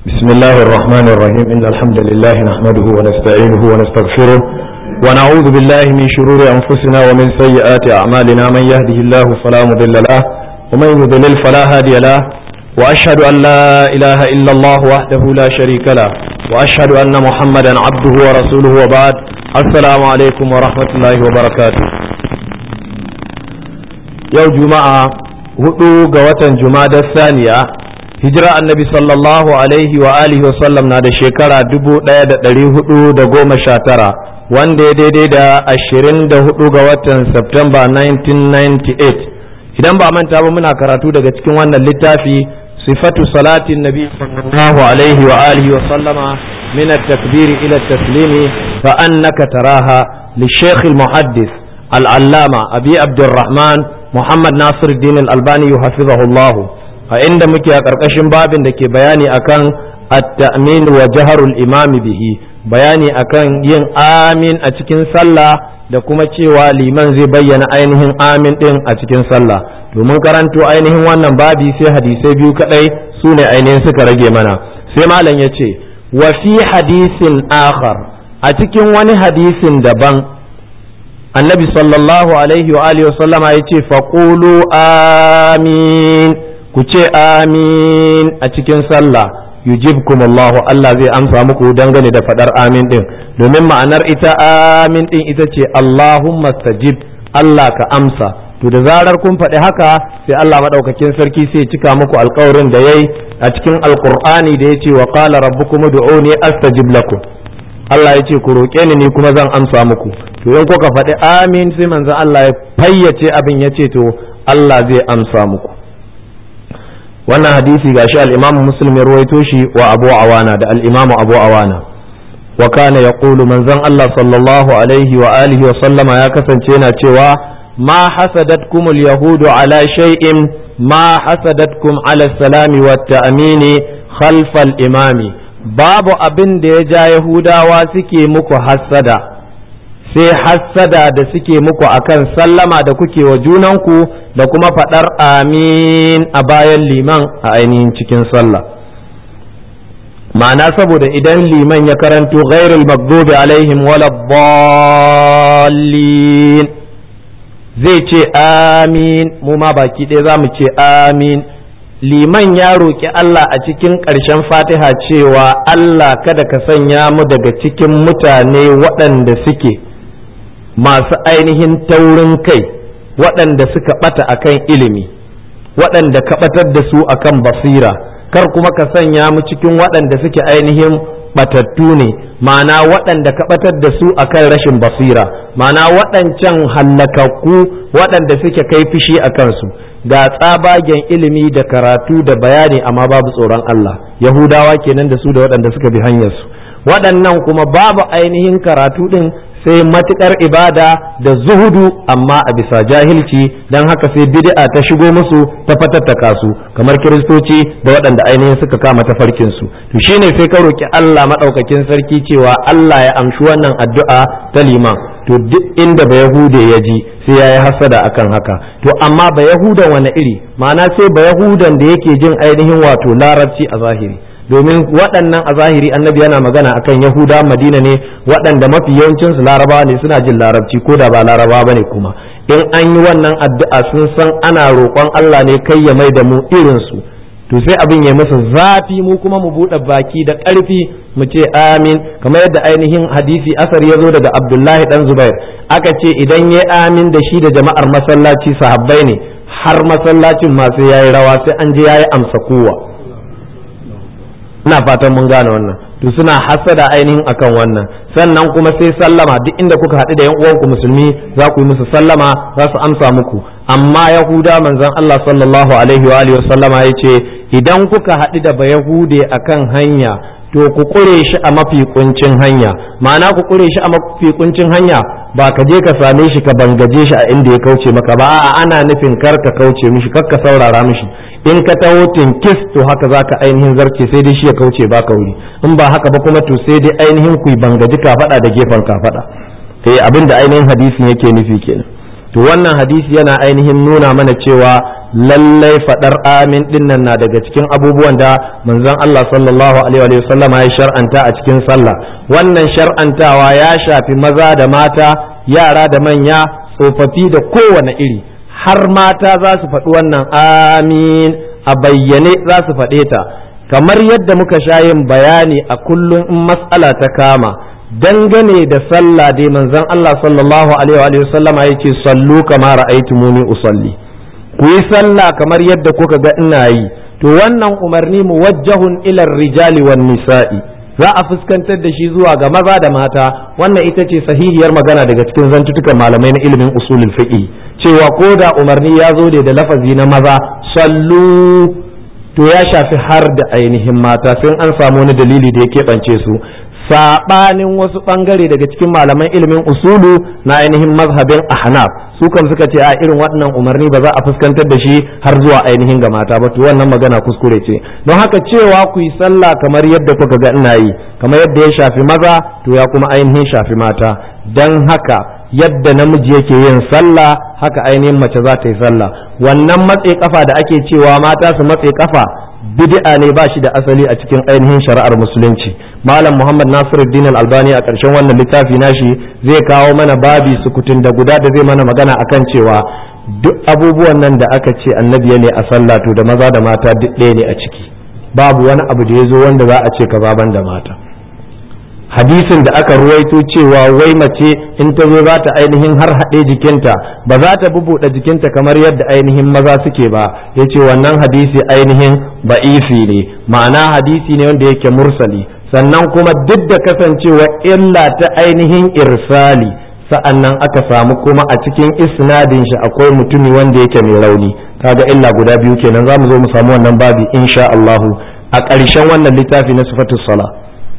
بسم الله الرحمن الرحيم إن الحمد لله نحمده ونستعينه ونستغفره ونعوذ بالله من شرور أنفسنا ومن سيئات أعمالنا من يهده الله فلا مضل له ومن يضلل فلا هادي له وأشهد أن لا إله إلا الله وحده لا شريك له وأشهد أن محمدا عبده ورسوله وبعد السلام عليكم ورحمة الله وبركاته يوم جمعة hudu ga watan jumada saniya hijira annabi sallallahu alaihi wa alihi wasallam na da shekara dubu daya da dari hudu da goma sha tara wanda ya daidai da ashirin da hudu ga watan Septemba 1998 idan ba manta ba muna karatu daga cikin wannan littafi sifatu salatin nabi sallallahu alaihi wa alihi wa sallama min at-takbir ila at-taslimi fa annaka taraha li shaykh al-muhaddis al-allama abi abdurrahman Muhammad Nasiruddin Al-Albani hafizahullah a inda muke a ƙarƙashin babin da ke bayani akan at-ta'min wa jaharul imami bihi bayani akan yin amin a cikin sallah da kuma cewa liman zai bayyana ainihin amin din a cikin sallah domin karanto ainihin wannan babi sai hadisai biyu kadai su ne ainihin suka rage mana sai malam ya ce wa fi hadisin akhar a cikin wani hadisin daban annabi sallallahu alaihi wa alihi wasallama ya ce faƙulu amin ku ce amin a cikin sallah yujibkum Allah Allah zai amsa muku dangane da faɗar amin ɗin domin ma'anar ita amin ɗin ita ce Allahumma stajib Allah ka amsa to da zarar kun faɗi haka sai Allah maɗaukakin sarki sai cika muku alƙawarin da yayi a cikin alƙur'ani da ya ce wa qala rabbukum ud'uni astajib lakum Allah ya ce ku roƙe ni ni kuma zan amsa muku to in kuka faɗi amin sai manzon Allah ya fayyace abin ya ce to Allah zai amsa muku wannan hadisi gashi al-Imam Muslim ya ruwaito shi wa Abu Awana da al-Imam Abu Awana wa kana yaqulu manzon Allah sallallahu alaihi wa alihi wa sallama ya kasance yana cewa ma hasadatkum al-yahudu ala shay'in ma hasadatkum ala salami wa ta'mini khalfa al-imami babu abin da ya ja Yahudawa suke muku hassada sai hassada da suke muku akan sallama da kuke wa junanku da kuma faɗar amin a bayan liman a ainihin cikin sallah ma'ana saboda idan liman ya karanto ghairul maghdubi alaihim wala dallin zai ce amin mu ma baki ɗaya za mu ce amin liman ya roƙi Allah a cikin ƙarshen fatiha cewa Allah kada ka sanya mu daga cikin mutane waɗanda suke masu ainihin taurin kai waɗanda suka ɓata akan ilimi waɗanda ka ɓatar da su akan basira kar kuma ka sanya mu cikin waɗanda suke ainihin ɓatattu ne ma'ana waɗanda ka ɓatar da su akan rashin basira ma'ana waɗancan hallakakku waɗanda suke kai fishi a kansu ga tsabagen ilimi da karatu da bayani amma babu tsoron Allah yahudawa kenan da su da waɗanda suka bi hanyarsu waɗannan kuma babu ainihin karatu ɗin sai matukar ibada da zuhudu amma a bisa jahilci don haka sai bid'a ta shigo musu ta fatattaka su kamar kiristoci da waɗanda ainihin suka kama tafarkin su to shine sai ka roki Allah madaukakin sarki cewa Allah ya amshi wannan addu'a ta liman to duk inda ba yahude ya ji sai ya yi hasada akan haka to amma ba yahudan wani iri ma'ana sai ba yahudan da yake jin ainihin wato larabci a zahiri domin waɗannan a zahiri annabi yana magana akan yahuda madina ne waɗanda mafi yawancinsu larabawa ne suna jin larabci ko da ba larabawa ba ne kuma in an yi wannan addu'a sun san ana roƙon allah ne kai ya mai da mu irinsu to sai abin ya masa zafi mu kuma mu buɗe baki da ƙarfi mu ce amin kamar yadda ainihin hadisi asar ya zo daga abdullahi dan zubair aka ce idan ya amin da shi da jama'ar masallaci sahabbai ne har masallacin ma sai yayi rawa sai an je yayi amsa kowa ina fatan mun gane wannan to suna hasada ainihin akan wannan sannan kuma sai sallama duk inda kuka haɗu da yan uwanku musulmi za ku yi musu sallama za su amsa muku amma yahuda manzon Allah sallallahu alaihi wa alihi sallama yace idan kuka haɗu da bayahude akan hanya to ku kure shi a mafi kuncin hanya ma'ana ku kure shi a mafi kuncin hanya ba ka je ka same shi ka bangaje shi a inda ya kauce maka ba a'a ana nufin kar ka kauce mishi kar ka saurara mishi in ka taho tinkis to haka za ka ainihin zarce sai dai shi ya kauce ba ka wuri in ba haka ba kuma to sai dai ainihin ku bangaji ka faɗa da gefen ka faɗa eh abin da ainihin hadisin yake nufi kenan to wannan hadisi yana ainihin nuna mana cewa lallai fadar amin dinnan na daga cikin abubuwan da manzon Allah sallallahu alaihi wa sallama ya shar'anta a cikin sallah wannan shar'antawa ya shafi maza da mata yara da manya tsofaffi da kowane iri har mata za su faɗi wannan amin a bayyane za su faɗe ta kamar yadda muka sha yin bayani a kullum in matsala ta kama dangane da sallah dai manzon Allah sallallahu alaihi wa sallama yake sallu kama ra'aytumuni usalli ku yi sallah kamar yadda kuka ga ina yi to wannan umarni muwajjahun ila rijali wan nisa'i za a fuskantar da shi zuwa ga maza da mata wannan ita ce sahihiyar magana daga cikin zantutukan malamai na ilimin usulul fiqh cewa ko da umarni ya zo da lafazi na maza sallu to ya shafi har da ainihin mata sai an samu wani dalili da ya keɓance su saɓanin wasu ɓangare daga cikin malaman ilimin usulu na ainihin mazhabin ahnaf su kan suka ce a irin waɗannan umarni ba za a fuskantar da shi har zuwa ainihin ga mata ba to wannan magana kuskure ce don haka cewa ku yi sallah kamar yadda kuka ga ina yi kamar yadda ya shafi maza to ya kuma ainihin shafi mata don haka yadda namiji yake yin sallah haka ainihin mace za ta yi sallah wannan matse kafa da ake cewa mata su matse kafa bid'a ne ba shi da asali a cikin ainihin shari'ar musulunci malam muhammad nasiruddin al-albani a ƙarshen wannan littafi nashi zai kawo mana babi sukutun da guda da zai mana magana akan cewa duk abubuwan nan da aka ce annabi ne a sallah to da maza da mata duk ɗaya ne a ciki babu wani abu da ya zo wanda za a ce ka ban da mata hadisin da aka ruwaito cewa wai mace in ta zo za ta ainihin har haɗe jikinta ba za ta bubuɗe jikinta kamar yadda ainihin maza suke ba ya ce wannan hadisi ainihin ba'ifi ne ma'ana hadisi ne wanda yake mursali sannan kuma duk da kasancewa illa ta ainihin irsali sa'annan aka samu kuma a cikin isnadin shi akwai mutumi wanda yake mai rauni kaga illa guda biyu kenan za mu zo mu samu wannan babi insha Allahu a ƙarshen wannan littafi na sifatus sala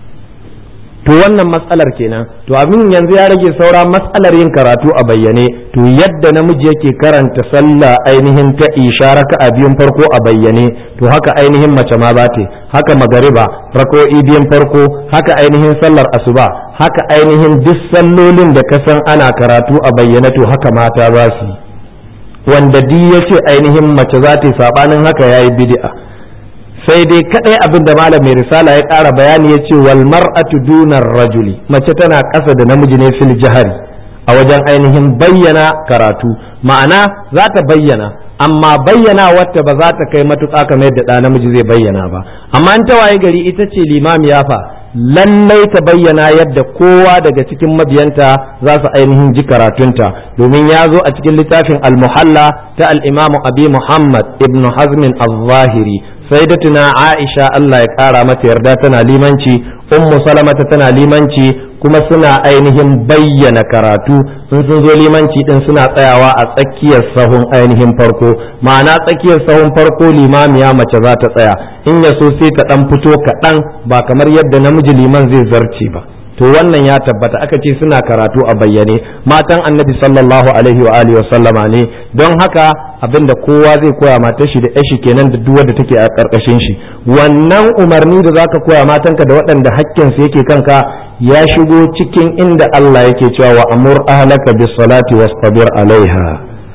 to wannan matsalar kenan to abin yanzu ya rage saura matsalar yin karatu a bayyane to yadda namiji yake karanta sallah ainihin ta isharaka a biyun farko a bayyane to haka ainihin mace ma za ta haka magariba rako'i biyun farko haka ainihin sallar asuba haka ainihin duk sallolin da ka san ana karatu a bayyane to haka mata za su wanda duk yace ainihin mace za ta yi sabanin haka yayi bid'a sai dai kadai abin da malam mai risala ya ƙara bayani ya ce wal mar'atu dunar rajuli mace tana ƙasa da namiji ne fil jihari a wajen ainihin bayyana karatu ma'ana za ta bayyana amma bayyana wata ba za ta kai matuƙa kamar yadda ɗa namiji zai bayyana ba amma in ta waye gari ita ce limami ya fa lallai ta bayyana yadda kowa daga cikin mabiyanta za su ainihin ji karatunta domin ya zo a cikin littafin al-muhalla ta al-imamu abi muhammad ibn hazmin al-zahiri sayyidatuna Aisha Allah ya kara mata yarda tana limanci ummu salamata tana limanci kuma suna ainihin bayyana karatu in sun zo limanci din suna tsayawa a tsakiyar sahun ainihin farko ma'ana tsakiyar sahun farko limamiya mace za ta tsaya in ya so sai ta dan fito kaɗan ba kamar yadda namiji liman zai zarce ba to wannan ya tabbata aka ce suna karatu a bayyane matan annabi sallallahu alaihi wa alihi sallama ne don haka abinda kowa zai koya matar shi da yashi kenan da duk wanda take a karkashin shi wannan umarni da zaka koya matanka da waɗanda hakkin su yake kanka ya shigo cikin inda Allah yake cewa wa amur ahlaka bis salati wastabir alaiha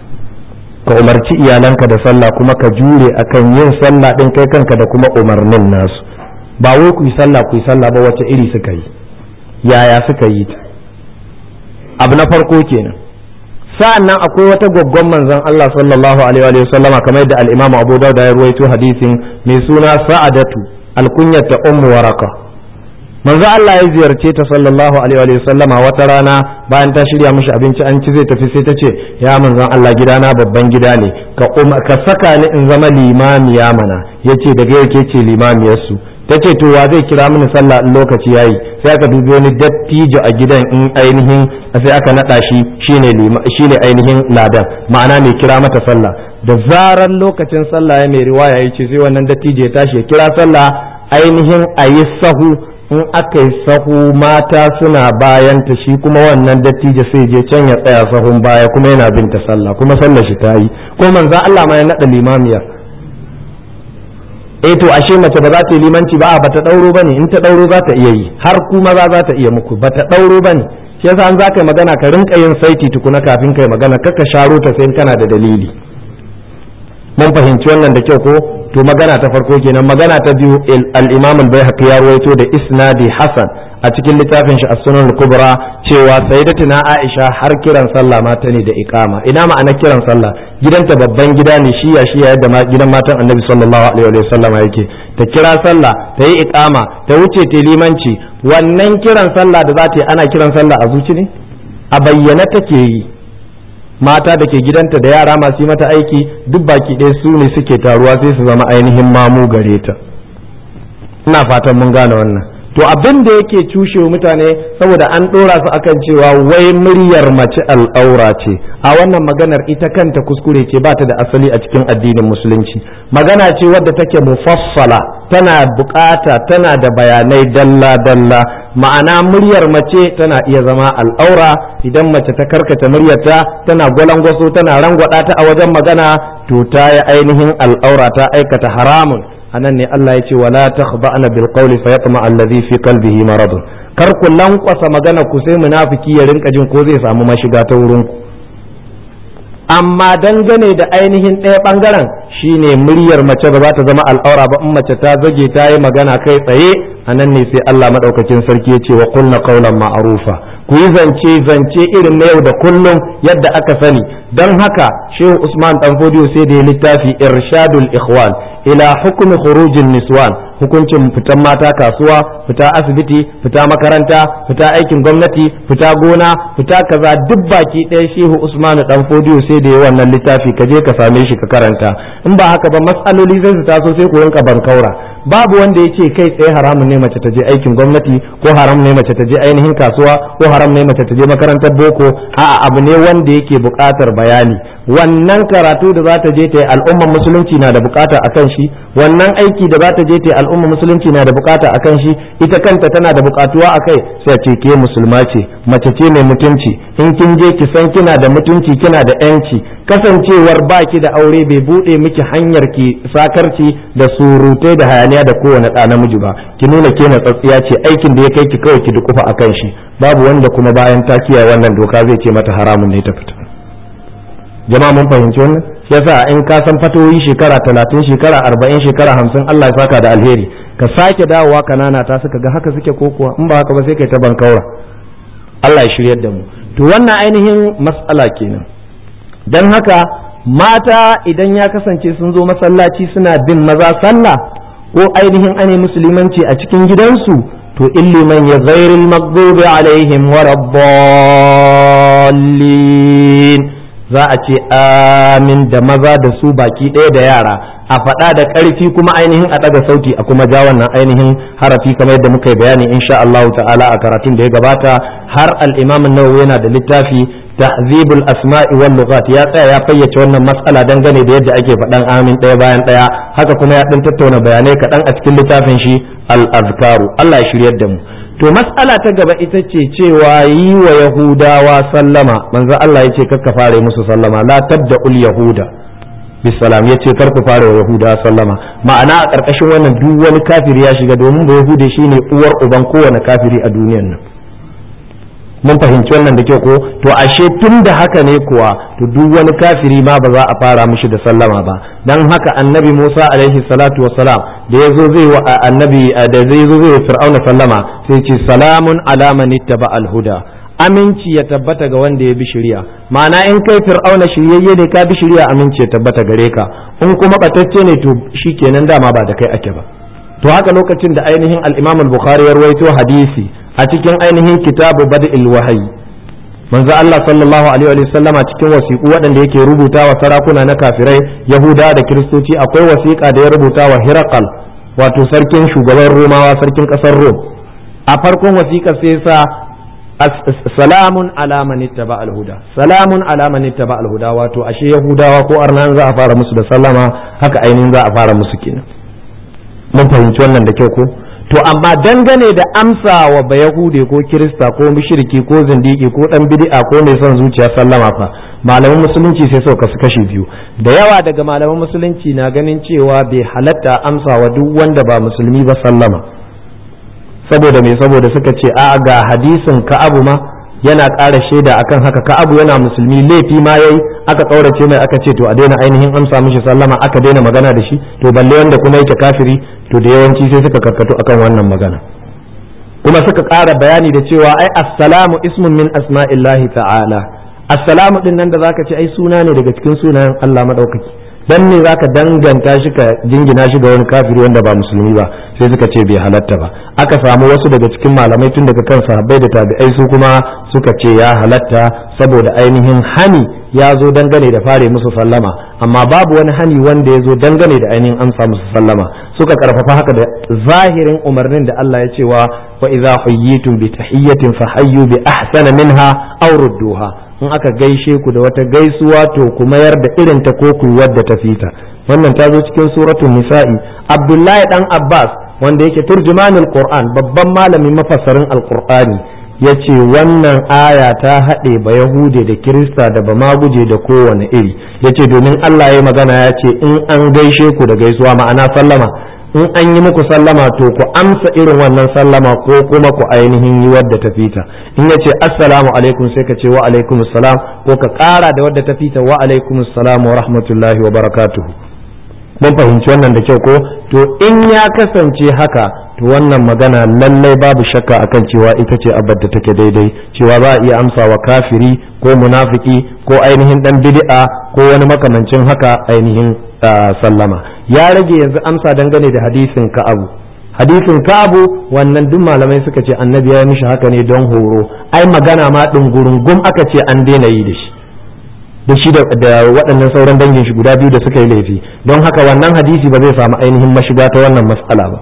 ka umarci iyalanka da sallah kuma ka jure akan yin sallah din kai kanka da kuma umarnin nasu ba wai ku yi sallah ku yi sallah ba wace iri suka yi yaya suka yi ta abu na farko kenan sa'an nan akwai wata gwaggon manzon Allah sallallahu alaihi wa sallama kamar yadda al-Imam Abu Dawud ya ruwaito hadisin mai suna Sa'adatu alkunyata ummu waraka manzo Allah ya ziyarce ta sallallahu alaihi wa sallama wata rana bayan ta shirya mishi abinci an ci zai tafi sai ta ce ya manzon Allah gidana babban gida ne ka ka saka ni in zama limamiya mana yace daga yake ce limamiyar su ta ce to wa zai kira mini sallah in lokaci yayi sai aka dubi wani dattijo a gidan in ainihin sai aka nada shi shine shine ainihin ladan ma'ana mai kira mata sallah da zaran lokacin sallah ya mai riwaya yace sai wannan dattijo ya tashi ya kira sallah ainihin ayi sahu in aka yi sahu mata suna bayan ta shi kuma wannan dattijo sai je can ya tsaya sahun baya kuma yana bin ta sallah kuma sallar shi ta yi ko manzo Allah ma ya nada limamiyar eh to ashe mace ba za ta yi limanci ba ba ta dauro bane in ta dauro za ta iya yi har kuma za za ta iya muku ba ta dauro bane shi yasa an za ka yi magana ka rinka yin saiti tukuna kafin kai magana kaka sharo ta sai kana da dalili mun fahimci wannan da kyau ko to magana ta farko kenan magana ta biyu al-imam al-baihaqi ya rawaito da isnadi hasan a cikin littafin shi as-sunan al-kubra cewa sayyidatuna aisha har kiran sallah mata ne da iqama ina ma'ana kiran sallah gidanta babban gida ne shiya shiya yadda gidan matan annabi sallallahu alaihi wa sallam yake ta kira sallah ta yi iqama ta wuce ta limanci wannan kiran sallah da za ta yi ana kiran sallah a zuci ne a bayyana take yi mata da ke gidanta da yara masu yi mata aiki duk baki ɗaya su ne suke taruwa sai su zama ainihin mamu gare ta ina fatan mun gane wannan to abin da yake cushe mutane saboda an ɗora su akan cewa wai muryar mace al'aura ce a wannan maganar ita kanta kuskure ce ba ta da asali a cikin addinin musulunci magana ce wadda take mufassala tana bukata tana da bayanai dalla-dalla ma'ana muryar mace tana iya zama al'aura idan mace ta karkata muryarta tana gwalangwaso tana rangwada ta a wajen magana to ta yi ainihin al'aura ta aikata haramun anan ne Allah ya ce wala takhda'na bil qawli fa yatma alladhi fi qalbihi marad kar ku lankwasa magana ku sai munafiki ya rinka jin ko zai samu mashiga ta wurin ku amma dangane da ainihin ɗaya ɓangaren shine muryar mace ba za ta zama al'aura ba in mace ta zage ta yi magana kai tsaye a nan ne sai Allah maɗaukakin sarki ya ce wa kulna qawlan ma'rufa ku yi zance zance irin na yau da kullum yadda aka sani don haka shehu usman dan fodiyo sai da ya littafi irshadul ikhwan ila hukumi khurujin niswan hukuncin fitan mata kasuwa fita asibiti fita makaranta fita aikin gwamnati fita gona fita kaza duk baki ɗaya shehu usmanu dan fodiyo sai da ya wannan littafi ka je ka same shi ka karanta in ba haka ba matsaloli zai su taso sai ku rinka bankaura babu wanda ya ce kai tsaye haramun ne mace ta je aikin gwamnati ko haram ne mace ta je ainihin kasuwa ko haram ne mace ta je makarantar boko a'a abu ne wanda yake buƙatar bayani wannan karatu da za ta je ta yi al'ummar musulunci na da bukata akan shi wannan aiki da za ta je ta yi al'ummar musulunci na da bukata akan shi ita kanta tana da bukatuwa akai sai ce ke musulma ce mace ce mai mutunci in kin je ki san kina da mutunci kina da yanci kasancewar baki da aure bai bude miki hanyar ki sakarci da surutai da hayaniya da kowane ɗa namiji ba ki nuna ke na tsatsiya ce aikin da ya kai ki kawai ki dukufa akan shi babu wanda kuma bayan ta kiyaye wannan doka zai ce mata haramun ne ta fita jama'a mun fahimci wannan yasa in ka san fatoyi shekara talatin shekara arba'in shekara hamsin Allah ya saka da alheri ka sake dawowa kanana ta suka ga haka suke ko kuwa in ba haka ba sai kai ta bankaura Allah ya shiryar da mu to wannan ainihin mas'ala kenan dan haka mata idan ya kasance sun zo masallaci suna bin maza sallah ko ainihin ane musulmanci a cikin gidansu to illiman ya ghairil maghdubi alaihim waraddallin za a ce amin da maza da su baki ɗaya da yara a faɗa da ƙarfi kuma ainihin a ɗaga sauti a kuma ja wannan ainihin harafi kamar yadda muka yi bayani insha Allah ta'ala a karatun da ya gabata har al-Imam an-Nawawi yana da littafi tahzibul asma'i wal lughat ya tsaya ya fayyace wannan matsala dangane da yadda ake faɗan amin ɗaya bayan ɗaya haka kuma ya ɗan tattauna bayanai kaɗan a cikin littafin shi al-azkaru Allah ya shiryar da mu to mas'ala ta gaba ita ce cewa yi wa yahudawa sallama manzo Allah ya ce kakka fare musu sallama la tabda'ul yahuda bisalam ya ce kar ku fara wa yahudawa sallama ma'ana a ƙarƙashin wannan duk wani kafiri ya shiga domin ba yahude shine uwar uban kowane kafiri a duniyar nan mun fahimci wannan da kyau ko to ashe tun da haka ne kuwa to duk wani kafiri ma ba za a fara mishi da sallama ba dan haka annabi Musa alaihi salatu wassalam da yazo zai wa annabi da zai zo zai fir'auna sallama sai ce salamun ala man ittaba al-huda aminci ya tabbata ga wanda ya bi shari'a ma'ana in kai fir'auna shiryayye ne ka bi shari'a aminci ya tabbata gare ka in kuma batacce ne to shikenan dama ba da kai ake ba to haka lokacin da ainihin al-Imam al-Bukhari ya rawaito hadisi a cikin ainihin kitabu bad'il wahayi manzo Allah sallallahu alaihi wa sallama cikin wasiƙu waɗanda yake rubuta wa sarakuna na kafirai yahuda da kiristoci akwai wasiƙa da ya rubuta wa hirakal wato sarkin shugaban romawa sarkin ƙasar rom a farkon wasiƙar sai sa salamun ala man ittaba al-huda salamun ala man ittaba al-huda wato ashe yahudawa ko arnan za a fara musu da sallama haka ainihin za a fara musu kenan mun fahimci wannan da kyau ko to amma dangane da amsa wa bayahude ko kirista ko mushriki ko zindiki ko dan bid'a ko mai son zuciya sallama fa malaman musulunci sai suka kasu kashi biyu da yawa daga malaman musulunci na ganin cewa bai halatta amsa wa duk wanda ba musulmi ba sallama saboda me saboda suka ce a ga hadisin ka'abu ma yana ƙara shaida akan haka ka abu yana musulmi laifi ma yayi aka ƙaurace mai aka ce to a daina ainihin amsa mishi sallama aka daina magana da shi to balle wanda kuma yake kafiri to da yawanci sai suka karkatu akan wannan magana kuma suka ƙara bayani da cewa ai assalamu ismun min asma'illahi ta'ala assalamu din nan da zaka ce ai suna ne daga cikin sunayen Allah madaukaki dan ne zaka danganta shi ka jingina shi ga wani kafiri wanda ba musulmi ba sai suka ce bai halatta ba aka samu wasu daga cikin malamai tun daga kan sahabbai da tabi'ai su kuma suka ce ya halatta saboda ainihin hani ya zo dangane da fare musu sallama amma babu wani hani wanda ya zo dangane da ainihin amsa musu sallama suka karfafa haka da zahirin umarnin da Allah ya cewa wa idza huyyitum bi tahiyyatin fahayyu bi ahsana minha aw rudduha in aka gaishe ku da wata gaisuwa to ku mayar da irin ta ko ku wadda ta fita wannan ta zo cikin suratul nisa'i abdullahi dan abbas wanda yake turjumanul qur'an babban malamin mafassarin alqur'ani yace wannan aya ta haɗe ba yahude da kirista da ba maguje da kowane iri yace domin Allah ya magana ya ce in an gaishe ku da gaisuwa ma'ana sallama in an yi muku sallama to ku amsa irin wannan sallama ko kuma ku ainihin yi wadda ta fita in ya ce assalamu alaikum sai ka ce wa alaikum salam ko ka ƙara da wadda ta fita wa alaikum salam wa rahmatullahi wa barakatuhu mun fahimci wannan da kyau ko to in ya kasance haka to wannan magana lallai babu shakka akan cewa ita ce abad da take daidai cewa za a iya amsa wa kafiri ko munafiki ko ainihin dan bid'a ko wani makamancin haka ainihin sallama ya rage yanzu amsa dangane da hadisin ka'abu hadisin ka'abu wannan duk malamai suka ce annabi ya mishi haka ne don horo ai magana ma gum aka ce an daina yi da shi da shi da waɗannan sauran dangin shi guda biyu da suka yi laifi don haka wannan hadisi ba zai samu ainihin mashiga ta wannan matsala ba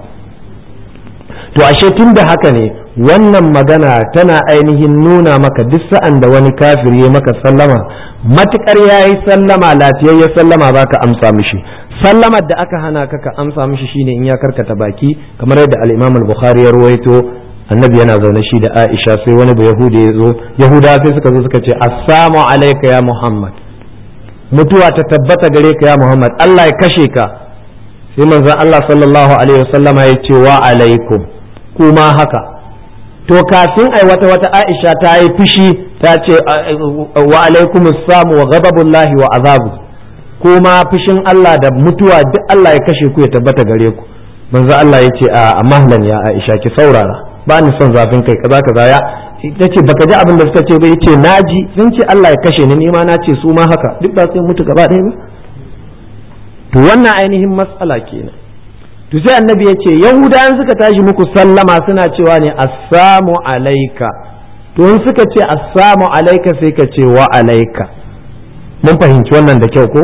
to ashe tun da haka ne wannan magana tana ainihin nuna maka duk sa'an da wani kafiri ya maka sallama matukar ya yi sallama lafiyayya sallama za ka amsa mishi sallamar da aka hana ka ka amsa mishi shine in ya karkata baki kamar yadda al-imam al-bukhari ya ruwaito annabi yana zaune shi da aisha sai wani ba yahudi ya zo yahuda sai suka zo suka ce assalamu alayka ya muhammad mutuwa ta tabbata gare ka ya muhammad allah ya kashe ka sai manzon allah sallallahu alaihi wasallama ya ce wa alaikum kuma haka to kafin ai wata wata aisha ta yi fushi ta ce wa alaikum assamu wa ghadabullahi wa azabu kuma fushin Allah da mutuwa duk Allah ya kashe ku ya tabbata gare ku manzo Allah ya ce a mahlan ya aisha ki saurara ba ni son zafin kai kaza kaza ya ita ce baka ji abin da suka ce ba yace naji sun ce Allah ya kashe ni ni ma na ce su ma haka duk ba sai mutu gaba ɗaya ba to wannan ainihin matsala kenan to sai annabi ya ce yahudawan suka tashi muku sallama suna cewa ne assamu alaika to in suka ce assamu alaika sai ka ce wa alaika mun fahimci wannan da kyau ko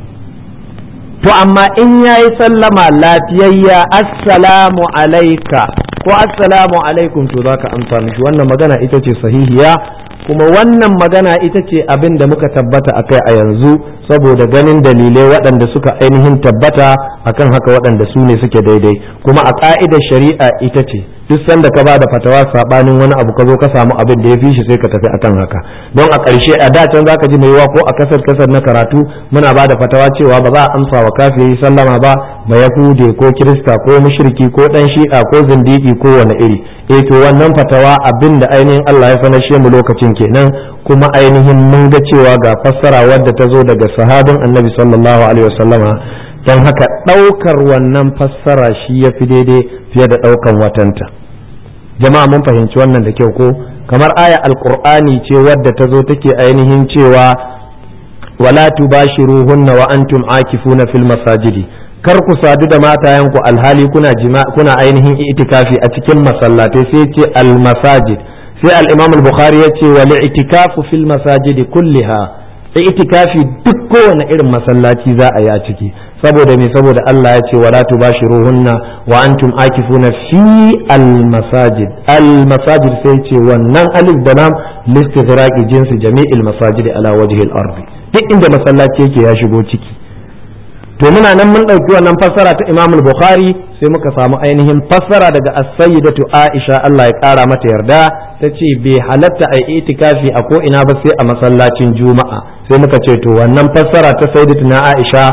to amma in yayi sallama lafiyayya assalamu alaika ko assalamu alaikum to zaka amsa mishi wannan magana ita ce sahihiya kuma wannan magana ita ce abin da muka tabbata akai a yanzu saboda ganin dalilai waɗanda suka ainihin tabbata akan haka waɗanda su ne suke daidai kuma a ƙa'idar shari'a ita ce duk sanda ka ba da fatawa saɓanin wani abu ka zo ka samu abin da ya fi shi sai ka tafi akan haka don a ƙarshe a da can zaka ji mai yiwa ko a kasar kasar na karatu muna ba da fatawa cewa ba za a amsa wa kafiri sallama ba ba yahude ko kirista ko mushriki ko dan shi'a ko zindiki ko wani iri eh to wannan fatawa abin da ainihin Allah ya sanashe mu lokacin kenan kuma ainihin mun ga cewa ga fassara wadda ta zo daga sahabin annabi sallallahu alaihi wasallama don haka ɗaukar wannan fassara shi ya fi daidai fiye da ɗaukan watanta jama'a mun fahimci wannan da kyau ko kamar aya alqur'ani ce wadda ta zo take ainihin cewa wala tubashiruhunna wa antum akifuna fil masajidi kar ku sadu da matayenku alhali kuna kuna ainihin itikafi a cikin masallatai sai ce al masajid sai al-imam al-bukhari ya ce wal itikafu fil masajidi kulliha itikafi duk kowane irin masallaci za a yi a ciki saboda me saboda Allah ya ce wala tubashiruhunna wa antum akifuna fi al-masajid al-masajid sai ce wannan alif da lam listighraqi jinsi jami'il masajid ala wajhi al-ardi duk inda masallaci yake ya shigo ciki to muna nan mun ɗauki wannan fassara ta Imam al-Bukhari sai muka samu ainihin fassara daga as-sayyidatu Aisha Allah ya ƙara mata yarda ta ce bai halatta a itikafi a ko ina ba sai a masallacin Juma'a sai muka ce to wannan fassara ta sayyidatu na Aisha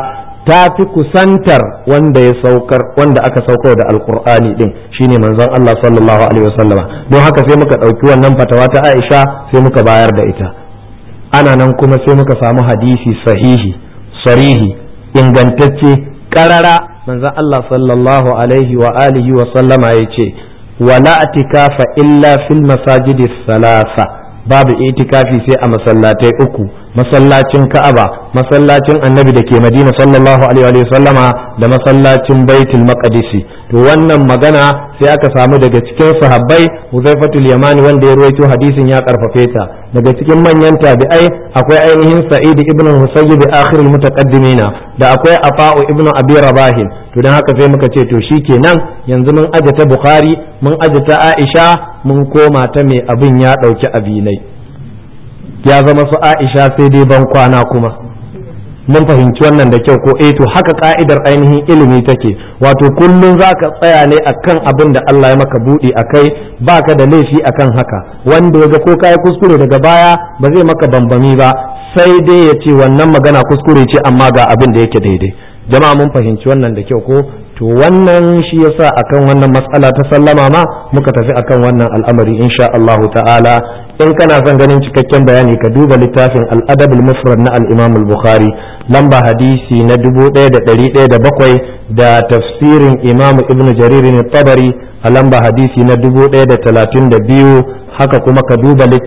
ta fi kusantar wanda ya saukar wanda aka saukar da alkur'ani din shine manzon Allah sallallahu alaihi wasallama don haka sai muka ɗauki wannan fatawa ta Aisha sai muka bayar da ita ana nan kuma sai muka samu hadisi sahihi sarihi ingantacce karara manzon Allah sallallahu alaihi wa alihi wa sallama ya ce wala atikafa illa fil masajidi salasa babu itikafi sai a masallatai uku masallacin Ka'aba masallacin Annabi da ke Madina sallallahu alaihi wa sallama da masallacin Baitul Maqdisi to wannan magana sai aka samu daga cikin sahabbai Huzaifatul Yamani wanda ya ruwaito hadisin ya karfafe ta daga cikin manyan tabi'ai akwai ainihin Sa'id ibn Musayyib akhirul mutaqaddimina da akwai Afa'u ibn Abi Rabah to dan haka sai muka ce to shikenan yanzu mun aje ta Bukhari mun aje ta Aisha mun koma ta mai abin ya dauki abinai ya zama su Aisha sai dai ban kwana kuma mun fahimci wannan da kyau ko eh to haka ka'idar ainihin ilimi take wato kullum zaka tsaya ne akan abin da Allah ya maka budi akai baka da laifi akan haka wanda ya ga ko kai kuskure daga baya ba zai maka bambami ba sai dai ya ce wannan magana kuskure ce amma ga abin da yake daidai jama'a mun fahimci wannan da kyau ko to wannan shi yasa akan wannan matsala ta sallama ma muka tafi akan wannan al'amari insha Allah ta'ala in kana son ganin cikakken bayani ka duba littafin al-adab al-mufrad na al-imam al-bukhari lamba hadisi na 1107 da tafsirin imam ibn jarir tabari a lamba hadisi na 1032 haka kuma ka duba